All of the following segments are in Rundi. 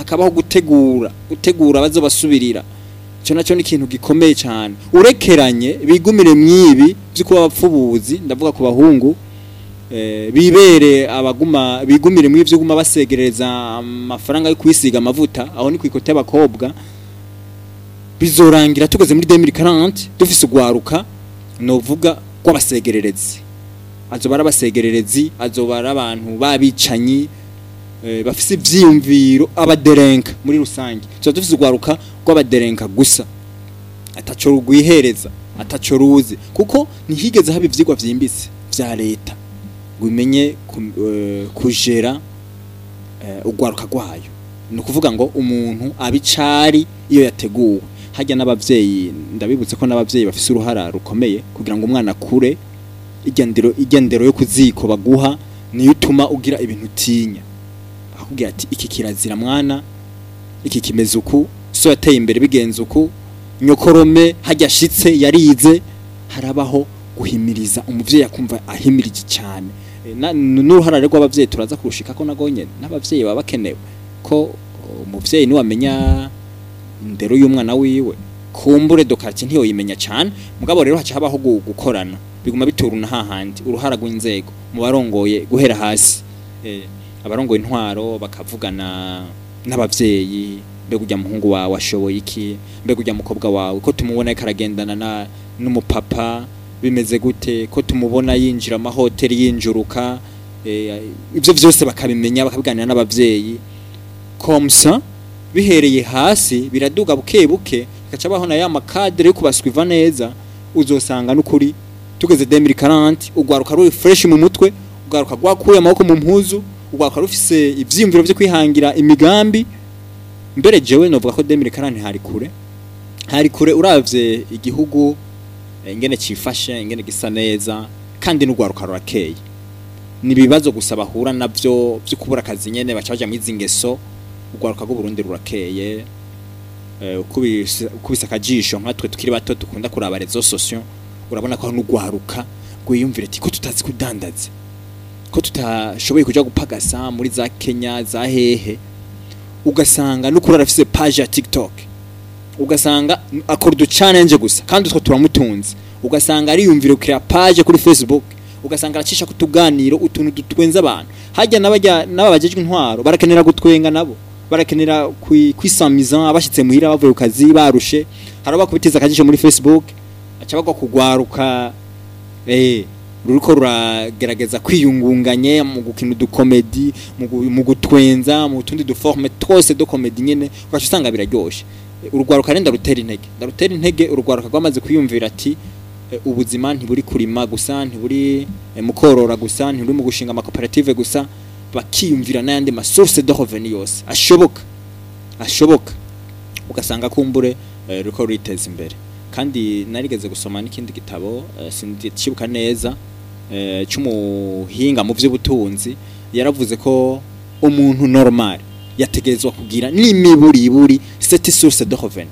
hakabaho gutegura gutegura bazobasubirira icyo nacyo ni ikintu gikomeye cyane urekeranye bigumire mwibi byo kuba abapfubuzi ndavuga ku bahungu eh, bibere abaguma bigumire mu ivyo guma basegereza amafaranga yo kwisiga amavuta aho ni kwikote y'abakobwa bizorangira tugeze muri 2040 dufise ugwaruka novuga rw'abasegererezi azoba ari abasegererezi azoba ari abantu babicanyi eh, bafise ivyiyumviro abaderenka muri rusange tuba dufise ugwaruka rw'abaderenka gusa ataco rugwihereza ataco ruzi kuko ntihigeze haba ivyigwa vyimbitse vya leta ngo imenye ku- eh, kujera eh, ugwaruka rwayo ni ukuvuga ngo umuntu abicari iyo yateguwe hajya n'abavyeyi ndabibutse ko n'abavyeyi bafise uruhara rukomeye kugira ngo umwana akure igendero igendero yo kuziko baguha niyo utuma ugira ibintu utinya akubwira ati iki kirazira mwana iki kimeze uku so yateye imbere bigenze uku nyokorome hajya ashitse yarize harabaho guhimiriza umuvyeyi akumva ahimirije cyane E, na- n'uruhara rw'abavyeyi turaza kurushika ko nagonye n'abavyeyi baba bakenewe ko umuvyeyi niwe amenya indero y'umwana wiwe kumbure dokarti ntiyo yimenya cyane mugabo rero haca habaho gu- gukorana biguma bituruna hahandi uruhara rw'inzego mu barongoye guhera hasi eh, abarongoye intwaro bakavugana n'abavyeyi mbega ujya muhungu wawe ashoboye iki mbega ujya mukobwa wawe ko tumubona ariko aragendana na n'umupapa bimeze gute ko tumubona yinjira amahoteli yinjuruka eh, ibyo byose bakabimenya bakabiganira n'abavyeyi komsa bihereye hasi biraduga buke buke gaca baho na ya makadere yo kubaswiva neza uzosanga n'ukuri tugeze 2040 ugwaruka ruri fresh mu mutwe ugwaruka rwakuye amaboko mu mpuzu ugwaruka rufise ivyiyumviro vyo kwihangira imigambi mbere jewe novuga ko 2040 hari kure hari kure uravye igihugu eh, ingene cifashe ingene gisa neza kandi n'ugwaruka rurakeye ni ibibazo gusa bahura navyo vyo kubura akazi nyene baca baja mwizi ngeso ugwaruka rw'u Burundi rurakeye eh, ukubise ukubise akajisho nkatwe tukiri bato dukunda kuraba rezo sosio urabona ko n'ugwaruka gwiyumvira ati ko tutazi kudandaza ko tutashoboye kuja gupagasa muri za Kenya za hehe ugasanga n'ukuri arafise page ya TikTok ugasanga akora udu challenge gusa kandi utwo turamutunze ugasanga ariyumvira kuri page kuri Facebook ugasanga aracisha kutuganiro utuntu dutwenza abantu hajya n'abajya n'ababajejwe intwaro barakenera gutwenga nabo barakenera kwi- kwisamiza abashitse muhira bavuye ku kazi barushe haraba kubitiza akajisho muri Facebook aca bagwa kugwaruka eh ruriko ruragerageza kwiyungunganye mu gukina udukomedi mu gu- mu gutwenza mu tundi duforme twose do komedi nyene ugaca usanga biraryoshe Eh, urugwaruka renda rutera intege ndarutera intege urugwaruka rwamaze kwiyumvira ati eh, ubuzima ntiburi kurima gusa ntiburi eh, mu korora gusa ntiburi mu gushinga amakoperative gusa bakiyumvira n'ayandi masource de revenu yose ashoboka ashoboka ugasanga kumbure eh, ruriko ruriteza imbere kandi narigeze gusoma n'ikindi gitabo eh, sindikibuka neza eh, c'umuhinga mu vy'ubutunzi yaravuze ko umuntu normal yategerezwa kugira n'imiburiburi cette source de revenu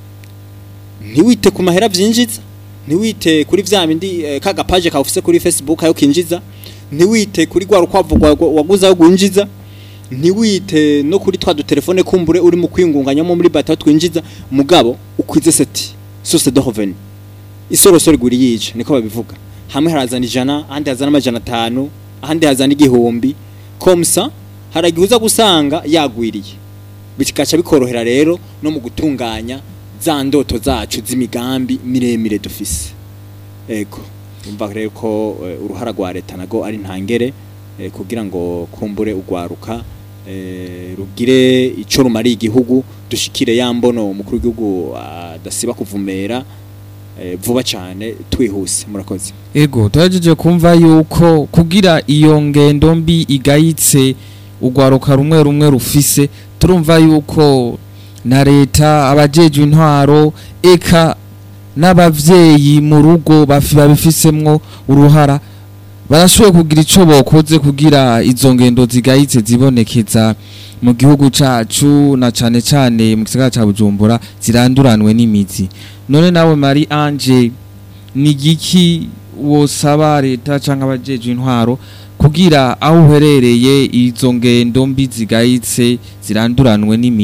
ntiwite ku mahera vyinjiza ntiwite kuri vya bindi eh, kaga page kawufise kuri Facebook ayo kinjiza ntiwite kuri gwa rukwavu rwa- waguze ayo gwinjiza ntiwite no kuri twa dutelefone kumbure uri mu kwingunganyamo muri bata twinjiza mugabo ukwize seti source de revenu isorosoro iguri yica niko babivuga hamwe harazana ijana ahandi hazana amajana atanu ahandi hazana igihumbi komsa haragihuza gusanga yagwiriye bikaca bikorohera rero no mu gutunganya za ndoto zacu z'imigambi miremire dufise ego umva rero ko eh, uruhara rwa leta nago ari ntangere eh, kugira ngo kumbure ugwaruka eh, rugire ico rumariye igihugu dushikire ya mbono umukuru w'igihugu adasiba kuvumera eh, vuba cyane twihuse murakoze ego turagejeje kumva yuko kugira iyo ngendo mbi igayitse urwaruka rumwe rumwe rufise turumva yuko na leta abajejwe intwaro eka n'abavyeyi mu rugo bafi babifisemwo uruhara barashoboye kugira ico bokoze kugira izo ngendo zigayitse zibonekeza mu gihugu cacu na cane cane mu gisagara ca Bujumbura ziranduranwe n'imizi none nawe Marie Ange ni igiki wosaba leta cyangwa abajejwe intwaro kugira aho uherereye izo ngendo mbi zigayitse ziranduranwe n'imi